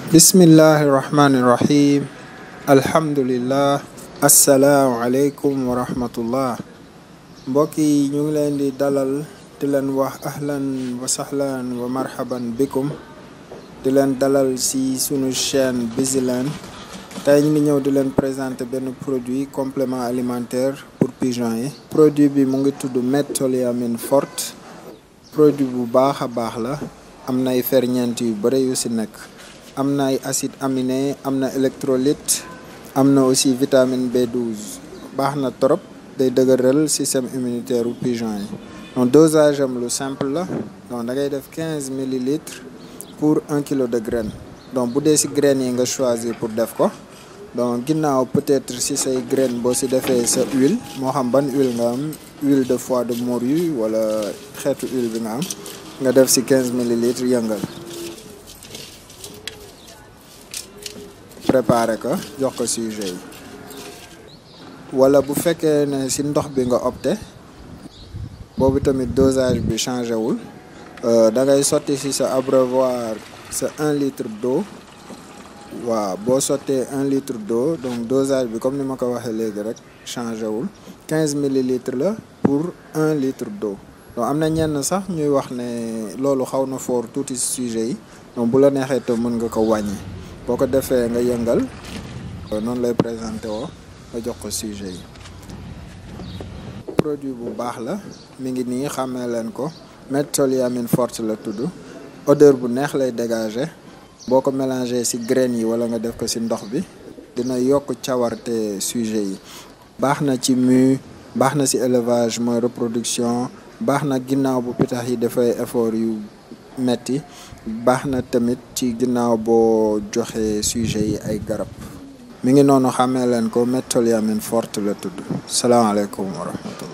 bismillahi rahmaani rahim alhamdulillah asalaamualeykum wa rahmatullah mbokk yi ñu ngi leen di dalal di leen wax ahlan wa sahlan wa marhaban bikum di leen dalal si sunu chaîne Bizzyland tey ñu ngi ñëw di leen présenter benn produit complément alimentaire pour pigeon yi produit bi mu ngi tudd métholyamine forte produit bu baax a baax la am na ay ferñeent yu bëri yu si nekk am na ay acide aminé am na électrolyte am na aussi vitamine B12 baax na trop day dëgëral système immunitaire u pigeon yi donc dosage am lu simple la donc da ngay def quinze millilitres pour un kilo de graine donc bu dee si graines yi nga choisir pour def ko donc ginnaaw peut-être si say graine boo si defee sa huile moo xam ban huile nga am huile de foie de morue wala xeetu huile bi nga am nga def si quinze millilitres yëngal préparer ko jox ko sujet yi wala bu fekkee ne si ndox bi nga opté boobu tamit dosage bi changé wul da ngay sotti si sa abreuvoir sa un litre d'eau waaw boo sottee un litre d'eau donc dosage bi comme ni ma ko waxee léegi rek changé wul quinze millilitres la pour un litre d'eau donc am na ñenn sax ñuy wax ne loolu xaw na fort tuuti sujet yi donc bu la neexee te mën nga ko wàññi boo ko defee nga yëngal noonu lay présenté woo nga jox ko sujet yi produit bu baax la mi ngi nii xàmmee leen ko métholyamine forte la tudd odeur bu neex lay dégager boo ko mélangé ci graines yi wala nga def ko ci ndox bi dina yokk cawarte sujet yi baax na ci mu baax na ci élevage mooy reproduction baax na ginnaaw bu pitax yi dafay effort yu metti baax na tamit ci ginnaaw boo joxe sujet yi ay garab mi ngi noonu xàmmee leen ko métholyamine forte la tudd salaamaaleykum wa rahmatullah